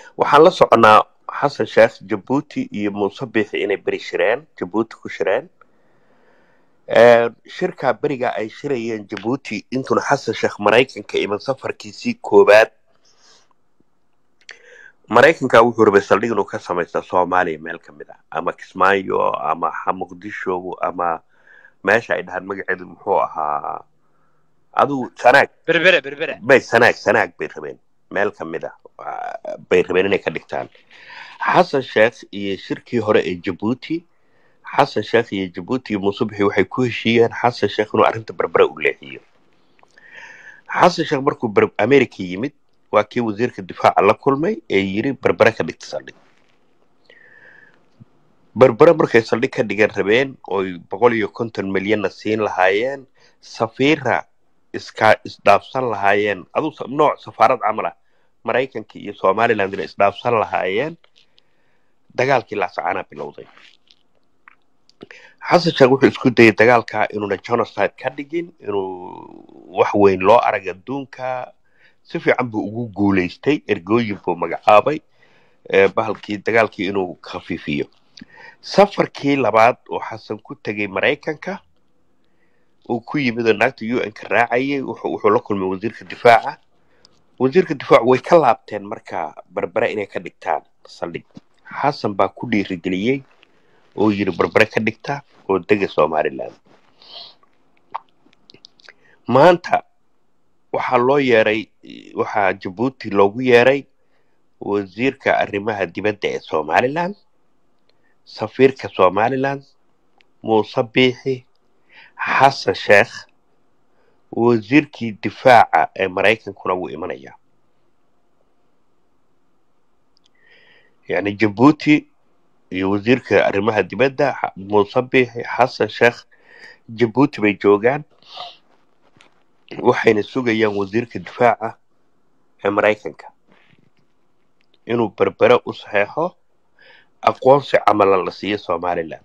waxaan la soconaa xasan sheekh jabuuti iyo muuse biixi inay beri shireen jabuuti ku shireen shirkaa beriga ay shirayeen jabuuti intuuna xasan sheekh maraykanka iman safarkiisii koowaad maraykanka wuxuu rabay saldhig inuu ka samaysta soomaaliya meel ka mid ah ama kismaayo ama muqdisho ama meesha ay dhahaan magaceedu muxuu ahaa adigu sanaag berbere berbere bay sanaag sanaag bay rabeen meel ka mid ah bay rabeen inay ka dhigtaan xasan sheekh iyo shirkii hore ee jabuuti xasan sheekh iyo jabuuti iyo muuse bixi waxay ku heshiiyeen xasan sheekh inuu arrinta berbere u leexiyo xasan sheekh markuu america yimid waa kii wasiirka difaaca la kulmay ee yiri berbere ka dhigta saldhig berbere markay saldhig ka dhigan rabeen oy boqol iyo konton milyanna siin lahaayeen safiira iska isdhaafsan lahaayeen aduu nooc safaarad camal ah maraykanka iyo somalilandna isdhaafsan lahaayeen dagaalkii laasacaanaa bilowday xasan sheekh wuxuu isku dayay dagaalka inuuna genocide ka dhigin inuu wax weyn loo arag adduunka si fiican buu ugu guulaystay ergooyin buu magacaabay bahalkii dagaalkii inuu khafiifiyo safarkii labaad oo xasan ku tegay maraykanka uu ku yimid oo naagta u n ka raacayay wuxuu la kulmay wasiirka difaaca wasiirka difaacu way ka laabteen marka berbere inay ka dhigtaan saldhig xasan baa ku dhiirigeliyey oo yiri berbere ka dhigta oo dega somaliland maanta waxaa loo yeeray waxaa jabuuti loogu yeeray wasiirka arrimaha dibadda ee somaliland safiirka somaliland muuse biixi xasan sheekh wasiirkii difaaca ee maraykankuna wuu imanayaa yani jabuuti iyo wasiirka arrimaha dibadda muuse biixi xasan sheekh jabuuti bay joogaan waxayna sugayaan wasiirka difaaca ee maraykanka inuu berbere u saxeexo aqoonsi camalan la siiyo somaliland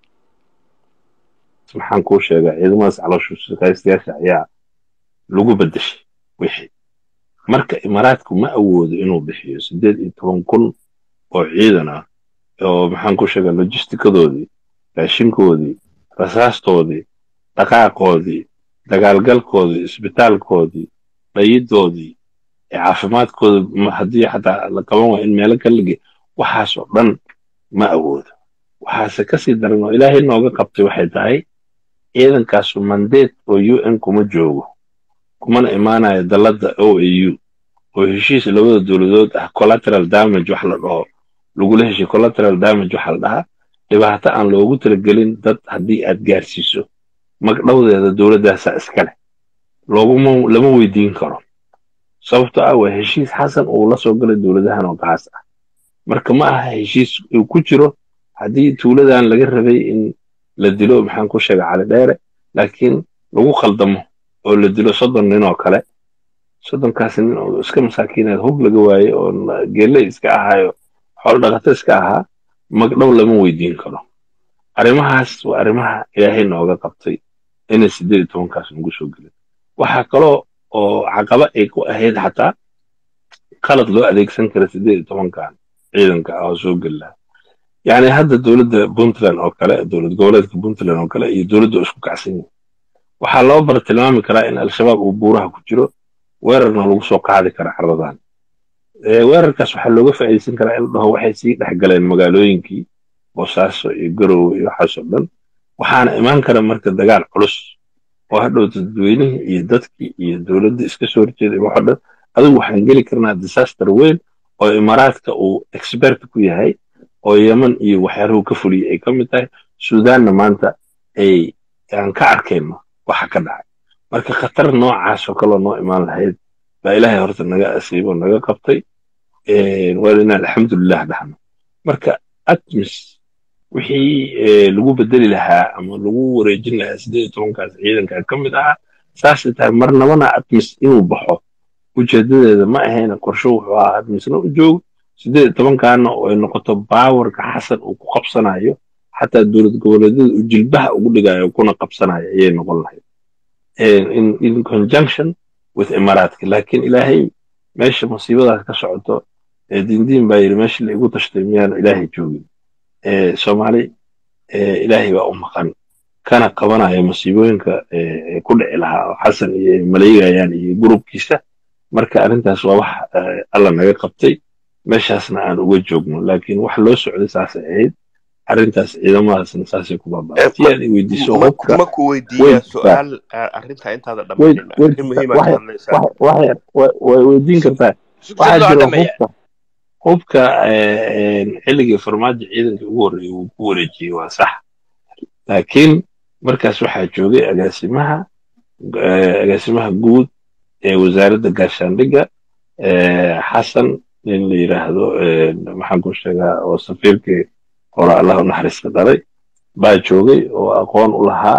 maxaan kuu sheegaa ciidamadaas calooshu shaqaystayaasha ayaa lagu bedeshay wixii marka imaaraadku ma awoodo inuu bixiyo siddeed iyo toban kun oo ciidan ah oo maxaan kuu sheegaa lojistikadoodii raashinkoodii rasaastoodii dhaqaaqoodii dagaalgalkoodii isbitaalkoodii dhayidoodii caafimaadkooda haddii xataa la qaban waa in meelo kala ge waxaasoo dhan ma awoodo waxaase kasii daran oo ilaahay nooga qabtay waxay tahay ciidankaasu mandeed oo u n kuma joogo kumana imaanayo dalladda o a u oo heshiis labada dowladood ah collateral damage wax la dhaho lagula heshiy collateral damage waxa la dhahaa dhibaato aan loogu talagelin dad haddii aad gaarsiiso magdhowdeeda dowladdaasaa iska leh looguma lama weydiin karo sababtoo ah waa heshiis xasan uu la soo galay dowladahan oo gaas ah marka ma aha heshiis uu ku jiro haddii tuuladan laga rabay in la dilo maxaan ku sheega cali dheere laakiin lagu khaldamo oo la dilo soddon nin oo kale soddonkaas nin oo iska masaakiineed hub laga waaye oo geelle iska ahaayo xoolo dhaqato iska ahaa magdhow lama weydiin karo arrimahaas waa arrimaha ilaahay nooga qabtay inay siddeed iyo tobankaas nagu soo gelin waxaa kaloo oo caqaba ay ku ahayd xataa qalad loo adeegsan kara siddeed iyo tobankan ciidanka ah oo soo geli lahaa yacni hadda dowladda puntland oo kale dowlad goboleedka puntland oo kale iyo dowladda oo isku kacsan yihin waxaa loo bar tilmaami karaa in al-shabaab uu buuraha ku jiro weerarna lagu soo qaadi kara carradan weerarkaas waxaa looga faa'iidaysan karaa in la dhaho waxay sii dhex galeen magaalooyinkii boosaaso iyo garowe iyo waxaasoo dhan waxaana imaan kara marka dagaal culus oo hadhow dadweynihii iyo dadkii iyo dowladda iska soo horjeeday waxoo dhan adigu waxaan geli karnaa disaster weyn oo imaaraadka uu expert ku yahay oo yeman iyo waxyaaruhu ka fuliyay ay ka mid tahay suudaanna maanta ay aan ka arkayno waxa ka dhacay marka khatar noocaas oo kaloo noo imaan lahayd baa ilaahay horta naga asiibo naga qabtay waa inaan alxamdulilah dhahno marka atmis wixii lagu bedeli lahaa ama lagu wareejin lahaa siddeed iyo tobankaas ciidanka ka mid ahaa saasay tahay marnabana atmis inuu baxo ujeedadeeda ma ahayna qorsho wuxuu ahaa atmisna u joogo siddeed iyo tobankaana oo ay noqoto baawarka xasan uu ku qabsanayo xataa dowlad goboleedyada uu jilbaha ugu dhigayo kuna qabsanayo ayay noqon lahayd in conjunction with imaaraadka laakiin ilaahay meesha musiibadaas ka socoto diindiin baa yidhi meeshii la igu tashtay miyaanu ilaahay joogin soomaali ilaahay baa u maqan kana qabanaya masiibooyinka ku dhici lahaa oo xasan iyo maleygayaan iyo gurubkiisa marka arrintaas waa wax alla naga qabtay meeshaasna aan uga joogno laakiin wax loo socday saasay ahayd arrintaas ciidamadaasna saasay ku baaba'atay aad i weydiiso hubka ma ku weydiiyaa su-aal arrintaa intaada dhammaynin arrin muhiima ka hadlaysaa way weydiin kartaa waxaa jira hubka hubka xilligii farmaajo ciidanka ugu horreeyay wuu ku wareejiyey waa sax laakiin markaas waxaa joogay agaasimaha agaasimaha guud ee wasaaradda gaashaandhigga xasan nin la yidhaahdo maxaan ku sheegaa oo safiirkii hore allah u naxariista dhalay baa joogay oo aqoon u lahaa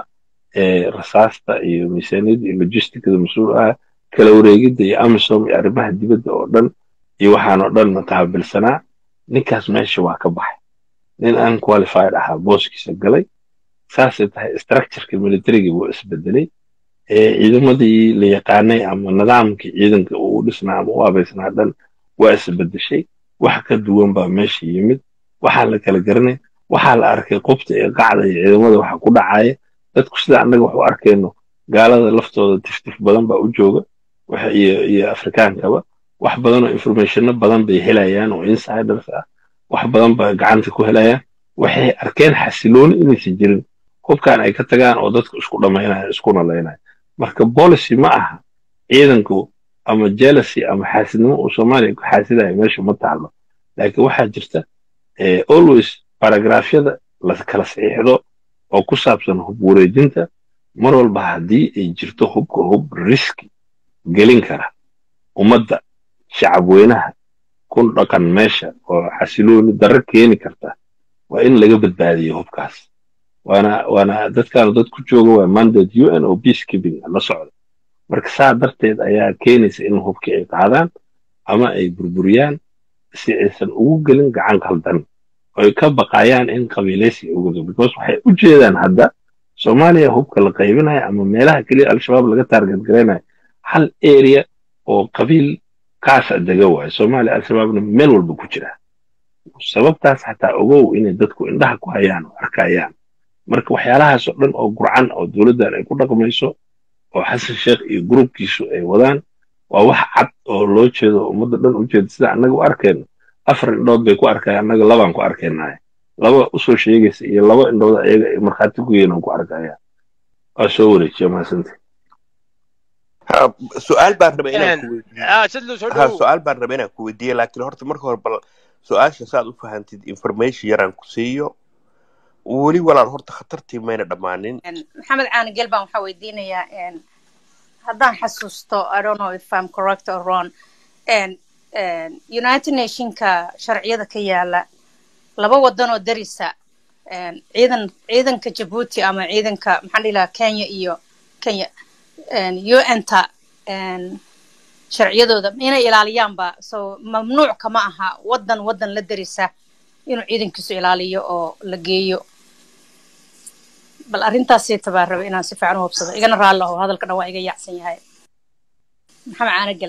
rasaasta iyo miisaaniyadda iyo logisticada mas-uul ah kala wareegidda iyo amisom iyo arrimaha dibadda oo dhan iyo waxaan oo dhan qaabilsanaa ninkaas meesha waa ka baxay nin aan qualified ahaa booskiisa galay saasay tahay structureka militariga wuu isbedelay ciidamadii la yaqaanay ama nidaamkii ciidanka uu dhisnaa ama u abaysnaa dhan waa isbedeshay wax ka duwan baa meesha yimid waxaa la kala garanay waxaa la arkay qubta iyo qacda iyo ciidamada waxa ku dhacaya dadku sida annaga wax u arkayno gaalada laftooda tiftif badan baa u jooga iyo iyo afrikaankaba wax badan oo informationno badan bay helayaan oo insiders ah wax badan ba gacanta ku helayaan waxay arkeen xasilooni inaysan jirin hubkan ay ka tagaan oo dadku isku dhammaynayo isku nalaynaya marka policy ma aha ciidanku ama jealousy ama xaasidnimo uu soomaaliya ku xaasidayo meesha ma taalo laakiin waxaa jirta always baragraafyada la kala saxiixdo oo ku saabsan hub wareejinta mar walba haddii ay jirto hubka hub riski gelin kara ummadda shacab weynaha ku dhaqan meesha oo xasilooni darro keeni karta waa in laga badbaadiyo hubkaas waana waana dadkaanu dad ku jooga waa mandate u n oo peacekeeping la socda marka saa darteed ayaa keenaysa in hubkii ay qaadaan ama ay burburiyaan si aysan ugu gelin gacan kaldan oy ka baqayaan in qabiilaysi ugudo because waxay u jeedaan hadda soomaaliya hubka la qaybinayo ama meelaha keliya al-shabaab laga taarget garaynayo hal area oo qabiil kaasa dega waayo soomaaliya al-shabaabna meel walba ku jira sababtaas xataa ogow inay dadku indhaha ku hayaan oo arkayaan marka waxyaalahaas oo dhan oo gurcan oo dowladdan ay ku dhaqmayso oo xasan sheekh iyo gurubkiisu ay wadaan waa wax cad oo loo jeedo ummadda dhan u jeeda sida annaga u arkayno afar indhood bay ku arkaya annaga labaan ku arkaynahay laba usoo sheegaysa iyo laba indhood ayaga ay markhaati ku yihiin ku arkaya waa soo wareejiya maasante su-aal baan rabay inaan ku weydiiyo su-aal baan rabay inaan ku weydiiyo laakiin horta marka hore bal su-aasha saad u fahantid information yaraan ku siiyo weli walaal horta khatartii mayna dhammaanin maxamed caanigel baan waxaa weydiinayaa haddaan xasuusto i don't know if i'm correct or wrong united nationka sharciyada ka yaala laba wadan oo darisa ciidan ciidanka jabuuti ama ciidanka maxaan dhihi lahaa kenya iyo kenya un-ta sharciyadooda inay ilaaliyaanba so mamnuuc kama aha wadan wadan la darisa inuu ciidankiisu ilaaliyo oo la geeyo bal arrintaasii tabaa raba inaan si fiican u hubsado igana raalli aho hadalka dhan waa iga yaacsan yahay maxamed caanagel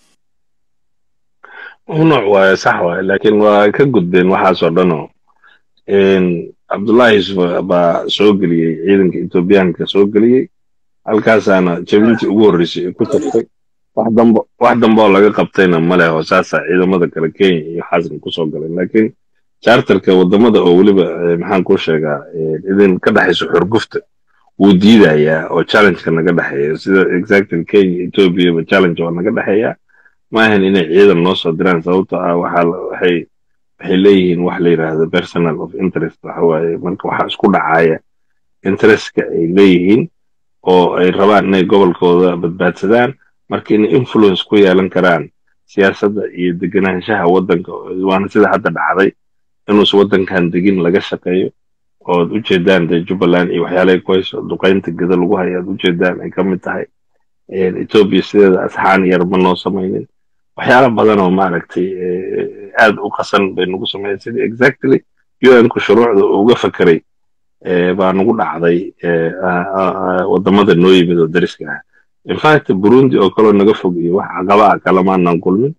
mamnuuc waaye sax waaye laakiin waa ka gudbeen waxaasoo dhanoo cabdullahi yusuf baa soo geliyey ciidanka etoobiyaanka soo geliyey halkaasaana jabintii ugu horreysay ay ku tagtay wax dambe wax dambe oo laga qabtayna ma leh oo saasaa ciidamada kale kenya iyo xasan kusoo galeen laakiin charterka wadamada oo weliba maxaan kuu sheegaa idin ka dhexayso xurgufta wuu diidayaa oo challengeka naga dhexeeya sida exactly kenya ethoobiaba challenge waa naga dhexeeya ma ahan inay ciidan noo soo diraan sababto ah waxaa waxay waxay leeyihiin wax la yidhaahdo personal of interest waxa waaye marka waxaa isku dhacaya interestka ay leeyihiin oo ay rabaan inay gobolkooda badbaadsadaan marka inay influence ku yeelan karaan siyaasadda iyo deganaanshaha waddanka waana sida hadda dhacday inuusa waddankan degin laga shaqeeyo ood u jeedaan dee jubbaland iyo waxyaalahay ku hayso duqaynta geda lagu hayo aad u jeedaan ay ka mid tahay etoobiya sideeda asxaan yar ma noo samaynin waxyaala badan oo maaragtay aad u qasan bay nagu sameeyeen sidii exactly un-ku shuruucda uga fakeray baa nagu dhacday wadamada noo yimid oo dariska ah infact burundi oo kaloo naga fog iyo wax caqaba ah kalamaanan kulmin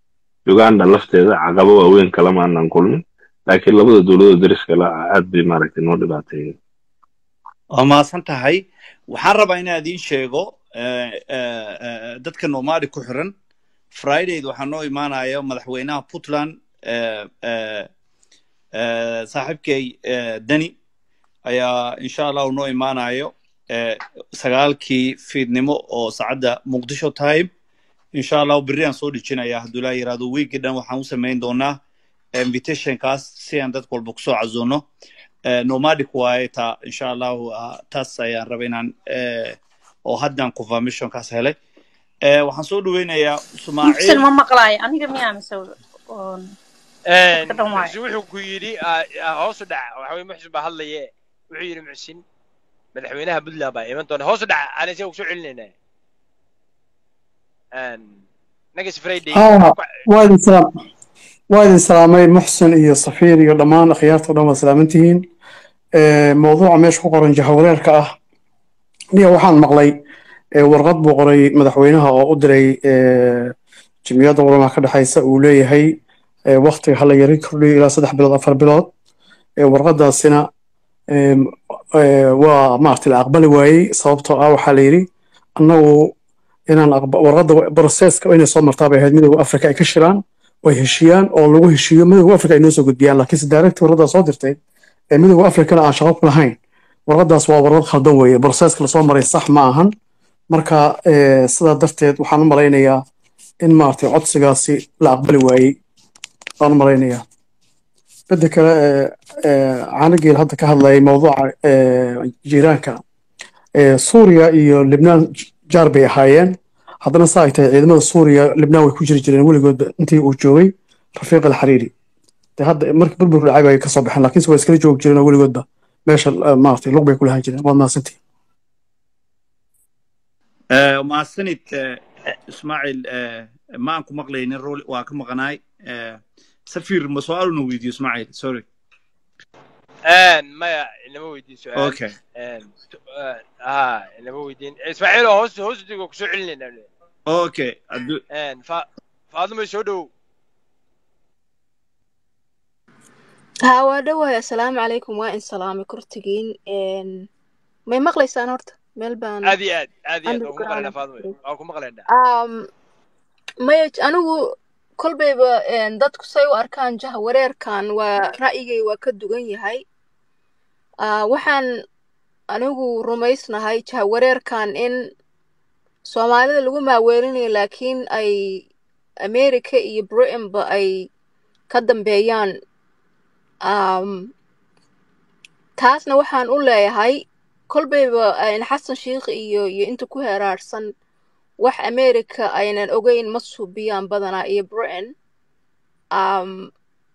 uganda lafteeda caqabo waaweyn kalama aanan kulmin laakiin labada dowladood dariska la ah aad bay maaragtay noo dhibaateeyeen waa mahadsan tahay waxaan rabaa inaan idiin sheego eh, eh, eh, dadka nomadi ku xiran fridayd waxaa noo imaanaya madaxweynaha puntland eh, eh, eh, saaxiibkay eh, deni ayaa insha allahu noo imaanayo eh, sagaalkii fiidnimo oo saacadda muqdisho time insha allahu berri aan soo dhijinaya hadduu ilaa yiraahdo wiigii dhan waxaan u samayn doonaa invitationkaas si aan dadka walba kusoo cazuuno Eh, nomadic waaye taa insha allahu ah, taas ayaan raba inaan eh, oo haddaan confirmationkaas helay Eh, waxaan soo dhaweynayaa muxsin ismaaciil ma maqlaayo aniga miyaa mise oon dadka dhan waayo muxsin wuxuu ku yidhi ah, ah, hoos u dhac waxa weye muxsin baa hadlaye wuxuu yidhi muxsin madaxweynaha puntland baa iman doona hoos u dhac aan isaga kusoo celinayna nagas friday ها وايد سلام وايد سلامي محسن iyo safiir iyo dhammaan akhyaarta oo dhan waa salaamantihiin Ee, mowduuca meesha ku qoran jahawareerka ah niya waxaan maqlay ee, warqad buu qoray madaxweynaha oo u diray ee, jimciyadda wadamaha ka dhexaysa uu leeyahay ee, waqtiga hala yari kordhiyo ilaa saddex bilood afar bilood Ee, warqadaasina ee, ee, waa maaragtay la aqbali waayey sababtoo ah waxaa la yidhi annagu inaan aqba- warqadda broseska inay soo martaa bay ahayd midowga afrika ay ka shiraan oo ay heshiiyaan oo lagu heshiiyo midowga afrika ay noo soo gudbiyaan laakiinse direct warqaddaa soo dirtay ee midowga afrikana aan shaqo ku lahayn warqaddaas waa warqad khaldan weeye broseska lasoo maray sax ma ahan marka ee, sidaa darteed waxaan u malaynayaa in maaragtay codsigaasi la aqbali waayey waan u malaynayaa midda kale ee, ee, caanageel hadda ka hadlayay mowduuca ee, jiiraanka ee, suuriya iyo libnaan j- jaar bay ahaayeen haddana saa ay tahay ciidamada suuriya libnaan way ku jiri jireen weligoodba intii uu joogay rafiiq alxariiri de hadda markii burbur dhacay bay ka soo baxeen laakiinse way iskala joogi jireen oo weligoodba meesha eh, maaragtay lug bay ku lahaan jireen waad mahadsantihin Eh, mahadsanid eh, ismaaciil eh, ma aan ku maqlaynin rol waa ka maqanaay Eh, safiir ma su-aaluna weydiyo ismaaciil sorry maya inama weydiin su-aal okay ha inama weydiin ismaaciil oo hoos hoos digo kusoo celinayna okay hadduu fa faadumay soo dhow haa waa dhawahay assalaamu calaykum waa in salaamay kortigiin Een, may maqlaysaan horta meel baan aad iyo aad aad iyo aad waan ku underground maqlaynaa faadumay waan ku maqlaynaa um, maya anigu kolbayba een, dadku say u arkaan jaha wareerkan waa ra'yigay waa ka dugan yahay Ah, waxaan anigu rumaysnahay jaha wareerkan in soomaalida lagu maaweelinayo laakiin ay america iyo britainba ay ka dambeeyaan um, taasna waxaan u leeyahay kolbayba een, xasan sheikh iyo iyo inta ku heraarsan wax america aynan ogeyn ma suubiyaan badanaa iyo britain um,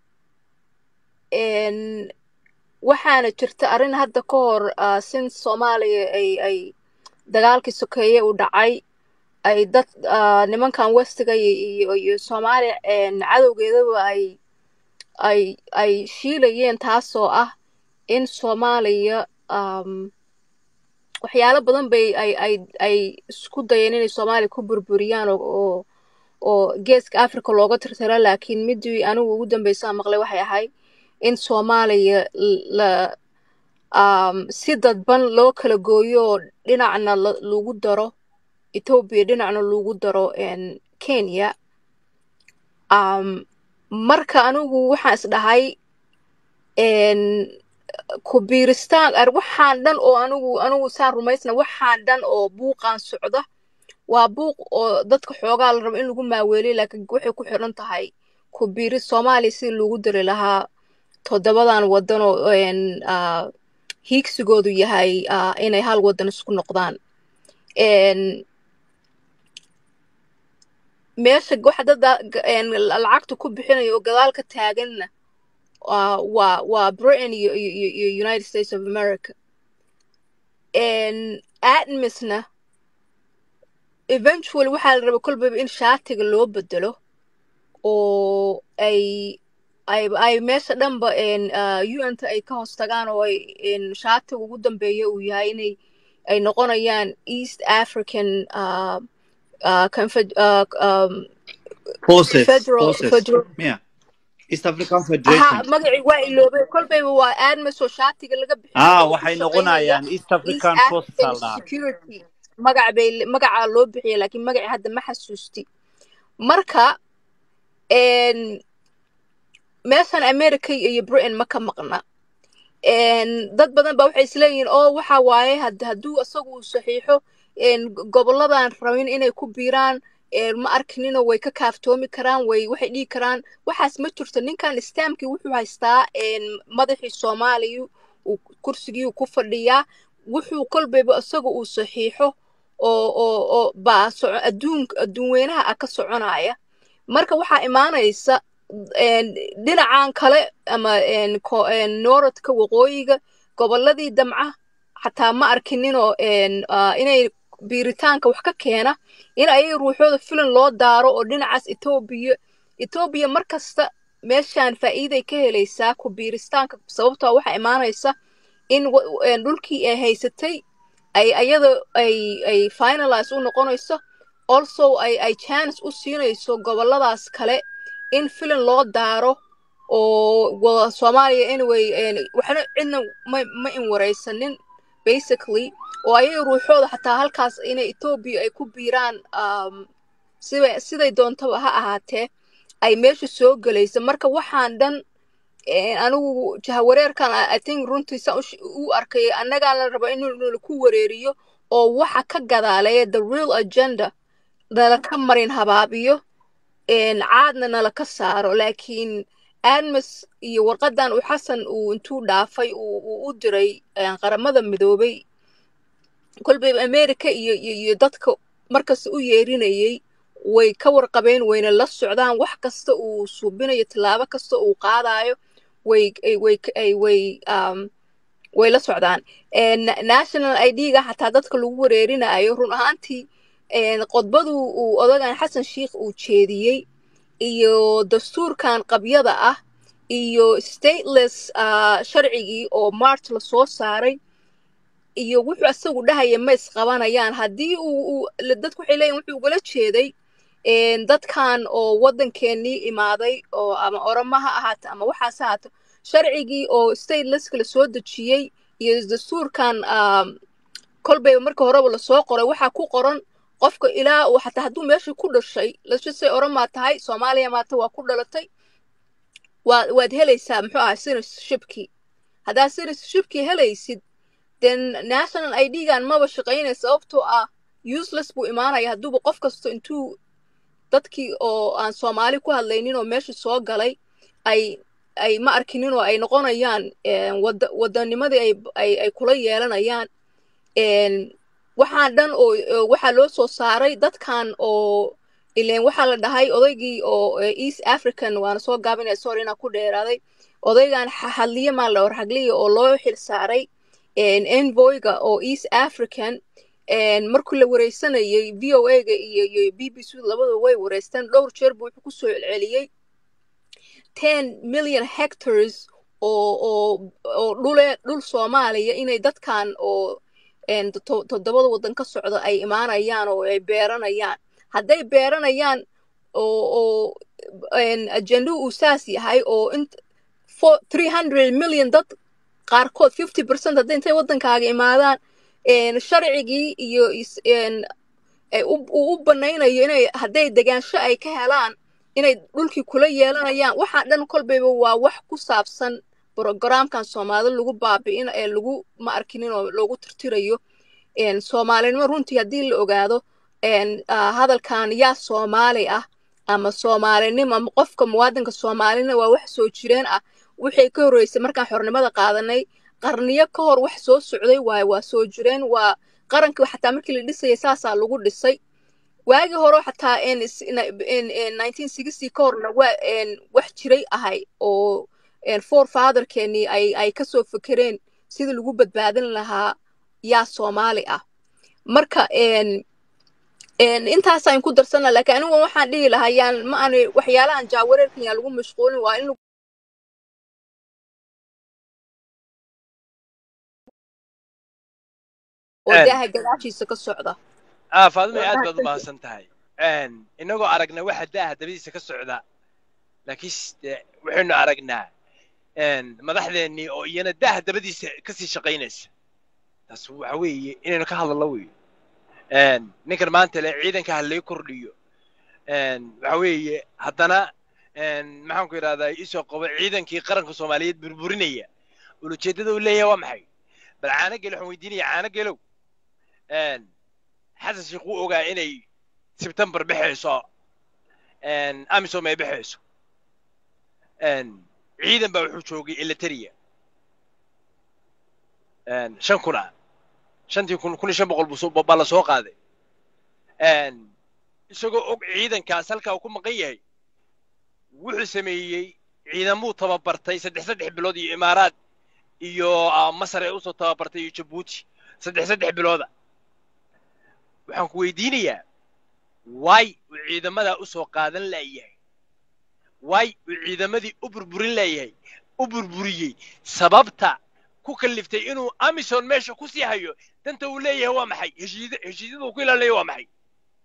een, waxaana jirta arrin hadda ka hor uh, since soomaaliya ay ay dagaalkii sokeeye u dhacay ay dad uh, nimankan westiga iyo iyo, iyo soomaaliya een, cadowgeedaba ay ay ay shiilayeen taasoo ah in soomaaliya um, waxyaalo badan bay ay ay ay isku dayeen inay soomaaliya ku burburiyaan oo oo oo geeska africa looga tirtiro laakiin midii anigu ugu dambeysaa maqlay waxay ahayd in soomaaliya l- la um, si dadban loo kala gooyo oo dhinacna la- lagu daro ethiopia dhinacna lagu daro en, kenya um, marka anigu waxaan isdhahay en, ku biiristaan ar waxaan dhan oo anigu anigu saan rumaysna waxaan dhan oo buuqaan socda waa buuq oo dadka xoogaa la rabo in lagu maaweeliyo laakiin waxay ku xiran tahay ku biiris soomaaliya si lagu diri lahaa toddobadan wadan oo en, ah, hiigsigoodu yahay ah, inay hal wadan isku noqdaan En, meesha waxa dada en, lacagta ku bixinaya oo gadaal ka taaganna waa waa waa britain iyo, iyo, iyo iyo united states of america En, admisna eventually waxaa la rabaa kolbayba in shaatiga loo bedelo oo ay ay ay meesha dhanba en uh, un-ta ay ka hoos tagaan oo ay en shaatiga ugu dambeeya uu yahay inay ay noqonayaan east african uh, uh, Confed- uh, um, forces federal forces federal yeah east african aha federation magacii waa iloobay kolbayba waa admis oo shaatiga laga bixiyay ah oo u waxay shaqaynaya noqonayaan east east african forces african aldaa security magac bay magacaa loo bixiyay laakiin magacii hadda ma xasuusti marka een, meeshan america iyo britain ma ka maqna een, dad badan ba waxay isleeyihiin oo waxa waaye had- hadduu isagu uu saxiixo een, goboladan rabin inay ku biiraan een, ma arkinino way ka kaaftoomi karaan way waxay dhihi karaan waxaas ma jirto ninkan istaamkii wuxuu haystaa een, madaxii soomaaliya uu kursigii uu ku fadhiyaa wuxuu kolbayba isaga uu saxiixo oo oo oo baa soco adduun adduun weynaha ah ka soconaya marka waxaa imaanaysa een, dhinacan kale ama een, ko- een, nooradka waqooyiga goboladii damca xataa ma arkininoo een, ah, inay biiritaanka wax ka keena in ayaga ruuxooda filan loo daaro oo dhinacaas etoobiya etoobiya mar kasta meeshaan faa'iiday ka helaysaa ku biiristaanka sababtoo waxaa imaanaysa in wa- een, dhulkii ay haysatay ay ayada ay ay finalize u noqonayso also ay ay chance u siinayso goboladaas kale in filan loo daaro oo wa- soomaaliya anyway een, waxna cidna ma ma inwaraysanin basically oo ayaga ruuxooda xataa halkaas inay etoobiya ay ku biiraan um, siday siday doontaba ha ahaatee ay meesha soo gelaysa marka waxaan dhan een, anigu jahawareerkan I I think runtii saan u sh- u arkay annagaa la raba in laku wareeriyo oo waxa ka gadaaleeya the real agenda nala ka marin habaabiyo een, caadna nala ka saaro laakiin admas iyo warqadan uu xasan uu intuu dhaafay uu uu u diray een, qaramada midoobay kolbayba america iyo iyo iyo dadka markasta u yeerinayay way ka warqabeen wayna la socdaan wax kasta uu suubinayo tallaabo kasta uu qaadayo way ay- way ay way um, way la socdaan Een, national id-ga xataa dadka lagu wareerinayo run ahaantii een, qodbadu uu odagan xasan sheikh uu jeediyey iyo dastuurkan qabyada ah iyo stateless uh, sharcigii oo march lasoo saaray iyo wuxuu asagu dhahaya ma isqabanayaan haddii uu uu- la- dadku waxay leeyihin wuxuu ugala jeeday een, dadkan oo waddankeenii imaaday oo ama oroma ha ahaato ama waxaas ha ahaato sharcigii oo statelesska lasoo dejiyey iyo dastuurkan um, kolbayba marka horeba lasoo qoray waxaa ku qoran qofka ilaa uu xataa hadduu meesha ku dhashay lasjasay oromaa tahay soomaaliya maata waa ku dhalatay waa waad helaysaa muxuu ahaa citizenshipkii haddaad citizenshipkii helaysid then national id-gan maba shaqaynaya sababtoo ah useless buu imaanaya hadduuba qof kasto intuu dadkii oo aan soomaali ku hadlaynin oo meesha soo galay ay ay ma arkinin oo ay noqonayaan een, wada wadanimadii ay ay ay kula yeelanayaan een, waxaan dhan oo oo waxaa loo soo saaray dadkan oo ileen waxaa la dhahay odaygii oo eh, east african waana soo gaabinaya sorry inaan ku dheeraaday odaygan xa- hadliye maa la warhagliya oo loo xil saaray een, envoyga oo east african een, markii la wareysanayay v o a-ga iyo iyo b b c labadaba way wareysteen dhowr jeer buu wuxuu kusoo celceliyey ten million hectares oo oo oo dhule dhul soomaaliya inay dadkan oo een, to- toddobada waddan ka socda ay imaanayaan oo ay beeranayaan hadday beeranayaan oo oo een, ajendo uu saas yahay oo int four three hundred million dad qaarkood fifty percent hadday intay waddankaaga imaadaan een, sharcigii iyo is- een, ay u uu u banaynayo inay hadday degaansho ay ka helaan inay dhulkii kula yeelanayaan waxaa dhan kolbayba waa wax ku saabsan brogaraamkan soomaalida lagu baabi'in ee lagu ma arkinin oo loogu tirtirayo een, soomaalinimo runtii haddii la ogaado een, ah, hadalkan yaa soomaali ah ama soomaalinimo ama qofka muwaadinka soomaalina waa wax soo jireen ah waxay ka horreysay markaan xornimada qaadanay qarniyo ka hor wax soo socday waaye waa soo jireen waa qarankii xataa markii la dhisayay saasaa lagu dhisay waagii hore xataa in is- in- in- in 1960 ka horna waa een, wax jiray ahay oo een, forefatherkeenii ay ay kasoo fekereen sidii lagu badbaadin lahaa yaa soomaali ah marka een, een, intaasaan ku darsana laakiin anigu waxaan dhihi lahaa yaan ma aan waxyaalahan jaawareerkan yaan lagu mashquulin waa in oo Een, daaha gadaashiisa ka socda ah faadumay aad baad u mahadsan tahay inagoo aragna waxa daaha dabadiisa ka socda laakiin waxaynu aragnaa madaxdeennii oo iyana daaha dabadiisa kasii shaqaynaysa taas waxa weeye inaynu ka hadallo weeye ninkan maanta le ciidanka ha lay kordhiyo waxa weeye haddana maxaan ku yidhahdaa isoo qabo ciidankii qaranka soomaaliyeed burburinaya ulujeeddada uu leeyahay waa maxay bal caano gelo waxaan weydiinaya caano gelow xasan sheekh wuu ogaa inay sebtembar baxayso amisom ay baxayso ciidan baa wuxuu joogay eliteria shan kuna shantii kun kun iyo shan boqol buu baa la soo qaaday isagoo og ciidankaas halkaa uu ku maqan yahay wuxuu sameeyey ciidamuu tababartay saddex saddex bilood iyo imaaraad iyo masar ay usoo tababartay iyo jabuuti saddex saddex bilooda waxaan ku weydiinayaa waay uu ciidamadaa usoo qaadan laayahay waay uu ciidamadii u burburin laayahay u burburiyey sababta ku kalliftay inuu amison meesha ku sii hayo danta uu leeyahay waa maxay heshiid heshiisyada uu ku ilaalinayo waa maxay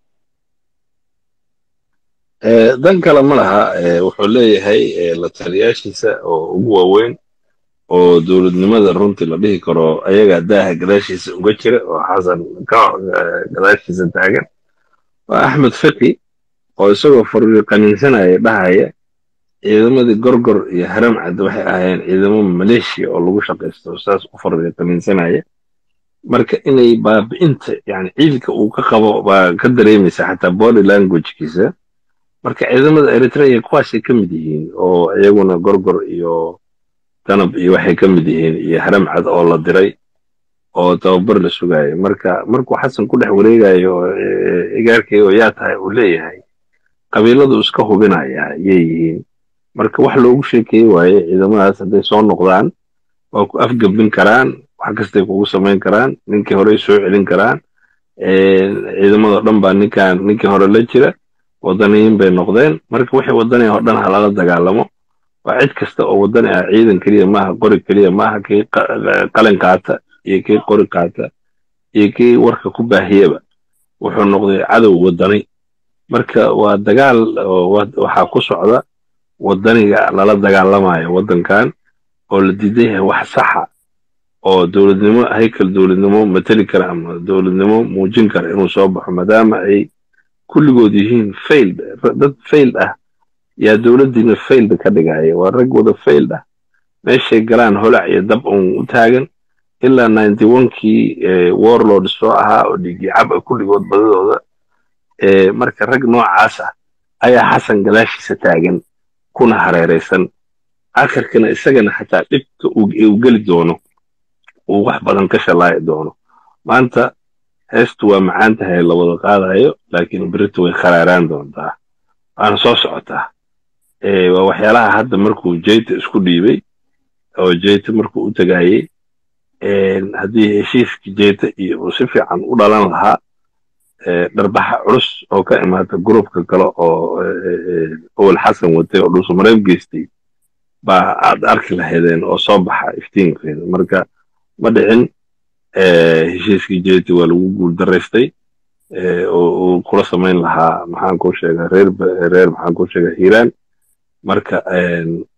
dan kale ma laha wuxuu leeyahay la taliyaashiisa oo ugu waaweyn oo dowladnimada runtii la dhihi karo ayagaa daaha gadaashiisa uga jira oo xasan ka gadaashiisa taagan waa axmed fiqi oo isagoo fariiqaninsanaya dhahaya ciidamadii gorgor iyo haram cad waxay ahaayeen ciidamo maleeshiya oo lagu shaqaysto saas u fariiqaninsanaya marka inay baabi'inta yani ciidanka uu ka qabo baa ka dareemaysa xataa body languagekiisa marka ciidamada eritrea kuwaasay ka mid yihiin oo iyaguna gorgor iyo danab iyo waxay ka mid yihiin iyo haram cad oo la diray oo tababar la sugayo marka markuu xasan ku dhex wareegayo igaarkay oo yaa tahay uu leeyahay qabiiladu iska hubinaya yay yihiin marka wax loogu sheekeeye waaye ciidamadaas hadday soo noqdaan waa ku afgabin karaan wax kastay kugu samayn karaan ninkii horey soo celin karaan ciidamadoo dhan baa ninkan ninkii hore la jira wadaniyiin bay noqdeen marka wixii wadani oo dhan ha lala dagaalamo waa cid kasta oo wadani ah ciidan keliya maaha qori keliya maaha kii qalin qaata iyo kii qori qaata iyo kii warka ku baahiyaba wuxuu noqday cadow wadani marka waa dagaal waxaa ku socda wadaniga lala dagaalamayo waddankan oo la diidan yahay wax saxa oo dowladnimo haykal dowladnimo mateli kara ama dowladnimo muujin kara inuu soo baxo maadaama ay kulligood yihiin failed dad failed ah yaa dowladdiina failed ka dhigaya waa rag wada failed ah meeshay galaan holac iyo dab un u taagan ilaa ninety onkii warlord soo ahaa oo dhigi cab a kulligood badadooda marka rag noocaas ah ayaa xasan gadaashiisa taagan kuna hareeraysan akhirkana isagana xataa dhibka uu geli doono uu wax badan ka shalaayi doono maanta heestu waa macaan tahay la wada qaadayo laakiin berito way kharaaraan doontaa waana soo socotaa waa waxyaalaha hadda markuu jeyta isku dhiibay oo jeyta markuu u tagaayey haddii heshiiskii jeyta iyo uu si fiican u dhalan lahaa dharbaxa culus oo ka imaata grupka kale oo owel xasan watay oo dhulsumareeb geystay baa aad arki lahaydeen oo soo baxa iftiinkeeda marka ma dhicin heshiiskii jeyta waa lagu guul daraystay oo uu kula samayn lahaa maxaan kuu sheega reer reer maxaan kuu sheega hiiraan marka